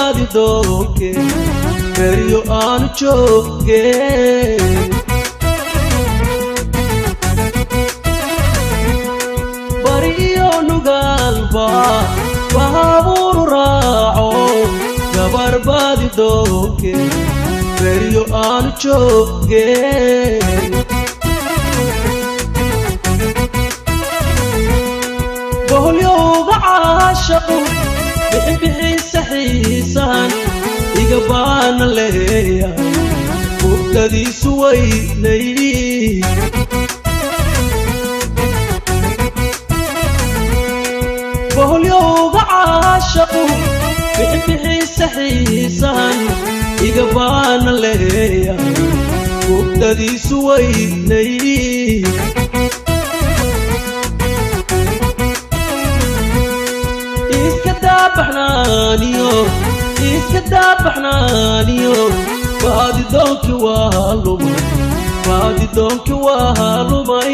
baadi doonke beryo aanu jooge bari iyo nugaalba baabuuru raaco gabar baadi doonke beryo aanu jooge boholyowga caashaqu bixinbixiisa xiisan iga baana leeya mugdadiisu weynay boholyowga caashaqu bixinbixiisa xiisan iga baana leeya mugdadiisu weynay iska daabaxnaaniyo iska daabaxnaaniyo baadi doonki waa lumay baadi doonki waa lumay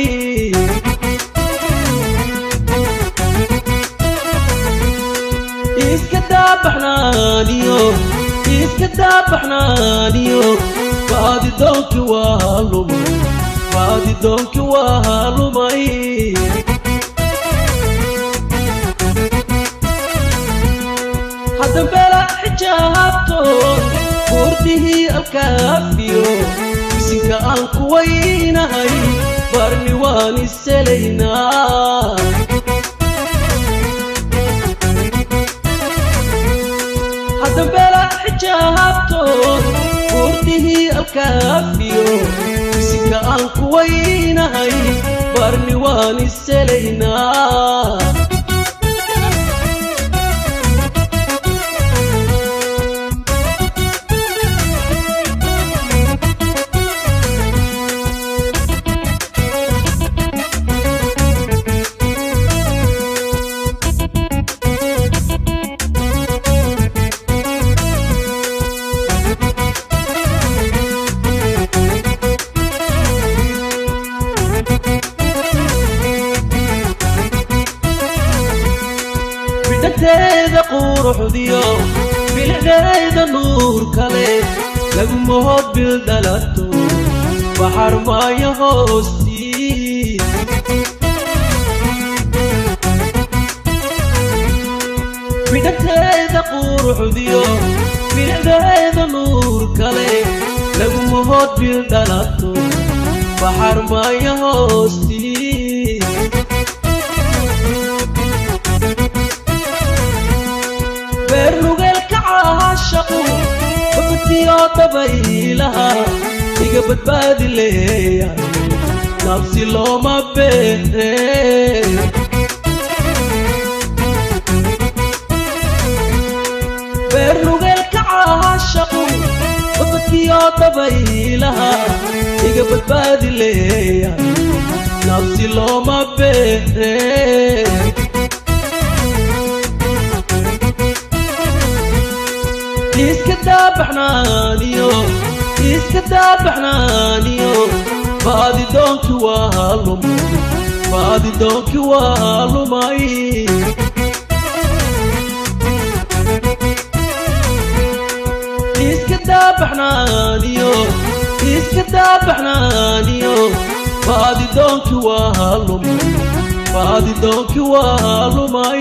iska daabaxnaaniyo iska daabaxnaaniyo baadi doonki waa lumay baadi doonki waa lumay haddambela xijaabtoon buurdihii alkaafiyo bisinka aan ku weynahay barni waan iselaynaa haddambela xijaabtoon buurdihii alkaafiyo bisinka aan ku weynahay barni waan iselaynaa bidhanteeda quruxdiyo bilicdeeda nuur kale laguma hod bil dhalato baxar maayo hoostii bidhanteeda quruxdiyo bilicdeeda nuur kale laguma hod bil dhalato baxar maayo hoostii beernugeelka caashaqu babatiyo dabaylaha iga badbaadi leeya nabsi looma beere beernugeelka caashaqu babatiyo dabaylaha iga badbaadi leeya nabsi looma beere iska daabaxnaaniyo iska daabaxnaaniyo baadi doonki waa lumay baadi doonki waa lumay iska daabaxnaaniyo iska daabaxnaaniyo baadi doonki waa lumay baadi doonki waa lumay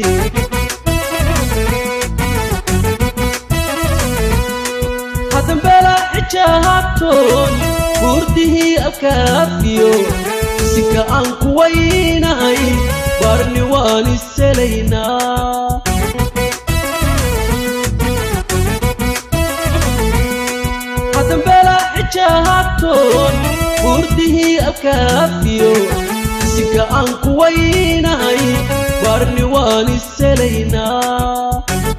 haddambela xijaabtoon buurdihii alkaafiyo bisinka aan ku weynahay barni waan iselaynaa haddambela xijaabtoon buurdihii alkaafiyo bisinka aan ku weynahay barni waan iselaynaa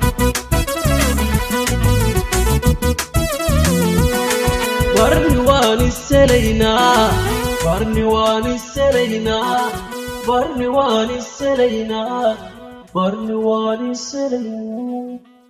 barni waan iselaynaa barni waan iselaynaa barni waan iselaynaa barni waan iselaynaa